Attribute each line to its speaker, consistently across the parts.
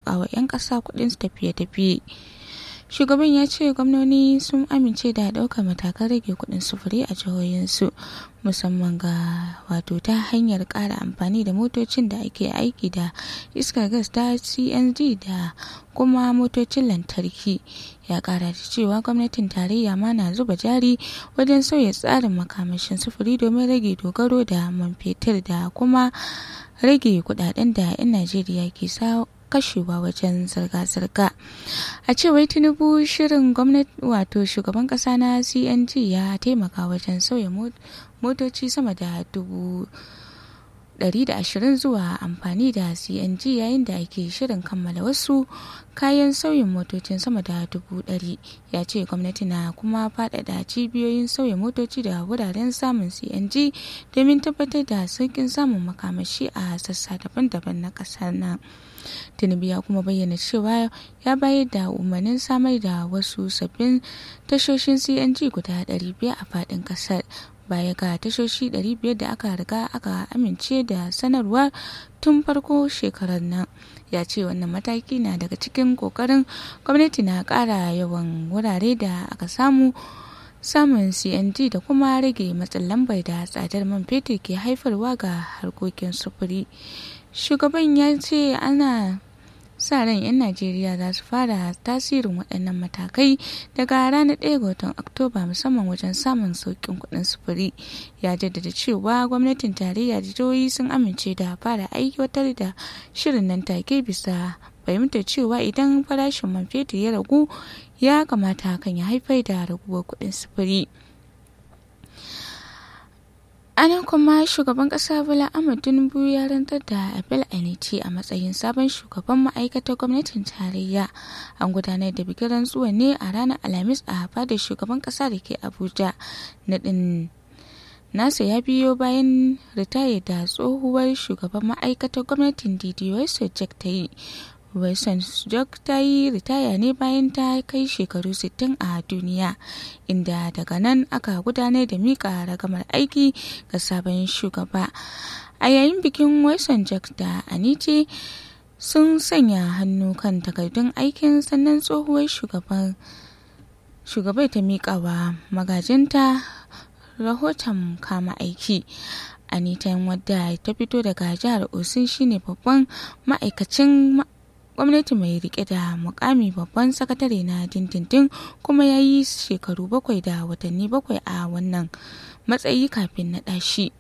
Speaker 1: sauƙaƙa wa 'yan ƙasa kuɗin tafiye-tafiye shugaban ya ce gwamnoni sun amince da ɗaukar matakan rage kuɗin sufuri a jihohinsu musamman ga wato ta hanyar ƙara amfani da motocin da ake aiki da iskar gas ta cng da kuma motocin lantarki ya ƙara da cewa gwamnatin tarayya ma na zuba jari wajen sauya tsarin makamashin sufuri domin rage dogaro da man fetur da kuma rage kudaden da 'yan najeriya ke sa kashewa wajen zirga-zirga a cewar tinubu shirin gwamnati wato shugaban kasa na cng ya taimaka wajen sauya motoci sama da dubu 120 zuwa amfani da cng yayin da ake shirin kammala wasu kayan sauyin motocin sama da dubu ɗari ya ce gwamnati na kuma faɗaɗa cibiyoyin sauya motoci da wuraren samun cng domin tabbatar da sauƙin samun makamashi a sassa daban-daban na ƙasar nan tinubu ya kuma bayyana cewa ya bayar da umarnin samar da wasu sabbin tashoshin cng guda 500 a faɗin ƙasar baya ga tashoshi 500 da aka riga aka amince da sanarwa tun farko shekarar nan ya ce wannan mataki na daga cikin kokarin gwamnati na ƙara yawan wurare da aka samu samun cng da kuma rage matsin lambar da tsadar man fetur ke haifarwa ga harkokin sufuri shugaban ya ce ana sa ran 'yan najeriya za su fara tasirin waɗannan matakai daga ranar 1 ga watan oktoba musamman wajen samun sauƙin kuɗin sufuri ya jaddada cewa gwamnatin tarayya da jihohi sun amince da fara aiwatar da shirin nan take bisa fahimtar cewa idan farashin man fetur ya ragu ya kamata hakan ya haifar da raguwar kuɗin sufuri. anan kuma shugaban kasa bola ahmad tinubu ya rantar da abel aniti a matsayin sabon shugaban ma'aikatar gwamnatin tarayya an gudanar da bikin rantsuwa ne a ranar alhamis a fadar shugaban kasa da ke abuja naɗin nasa ya biyo bayan ritaya da tsohuwar shugaban ma'aikatar gwamnatin dds jack ta yi Wilson Jok ta yi ritaya ne bayan ta kai shekaru 60 a duniya, inda daga nan aka gudanar da mika ragamar aiki ga sabon shugaba. A yayin bikin Wilson Jok da Anice sun sanya hannu kan takardun aikin sannan tsohuwar shugaban shugabai ta mika wa magajinta rahoton kama aiki. Anita wadda ta fito daga jihar Osun shine babban ma'aikacin gwamnati mai rike da mukami babban sakatare na dindindin kuma ya yi shekaru bakwai da watanni bakwai a wannan matsayi kafin na ɗashi.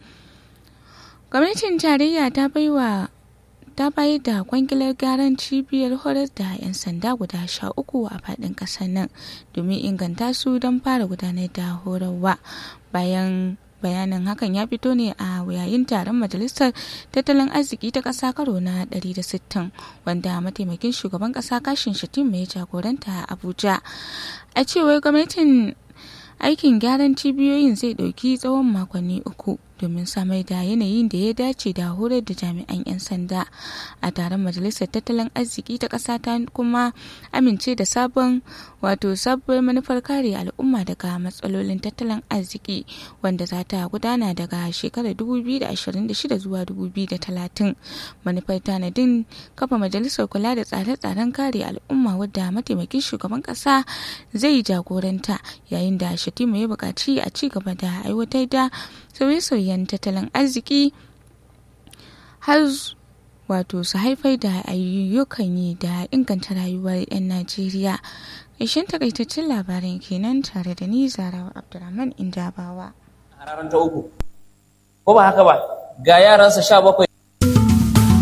Speaker 1: gwamnatin tarayya ta baiwa ta bayar da kwangilar gyaran cibiyar horar da 'yan sanda guda sha uku a faɗin ƙasar nan domin inganta su don fara gudanar da horarwa bayan bayanin hakan ya fito ne a yayin taron majalisar tattalin arziki ta ƙasa karo na 160 wanda mataimakin shugaban ƙasa kashin shatima ya jagoranta a abuja a cewar gwamnatin aikin gyaran cibiyoyin zai ɗauki tsawon makonni uku domin samar da yanayin da ya dace da horar da jami'an 'yan sanda a taron majalisar tattalin arziki ta ƙasa ta kuma amince da sabon wato sabuwar manufar kare al'umma daga matsalolin tattalin arziki wanda za ta gudana daga shekarar 2026 zuwa 2030 manufar tanadin kafa majalisar kula da tsare-tsaren kare al'umma wadda mataimakin shugaban ƙasa zai jagoranta yayin da shatima ya buƙaci a ci gaba da aiwatar da sauye-sauyen tattalin arziki har wato su haifar da ayyukan yi da inganta rayuwar 'yan najeriya ƙarshen takaitaccen labaran kenan tare da ni zarawa abdulrahman indabawa
Speaker 2: a ranar ta uku ko ba haka ba ga yaransa sha bakwai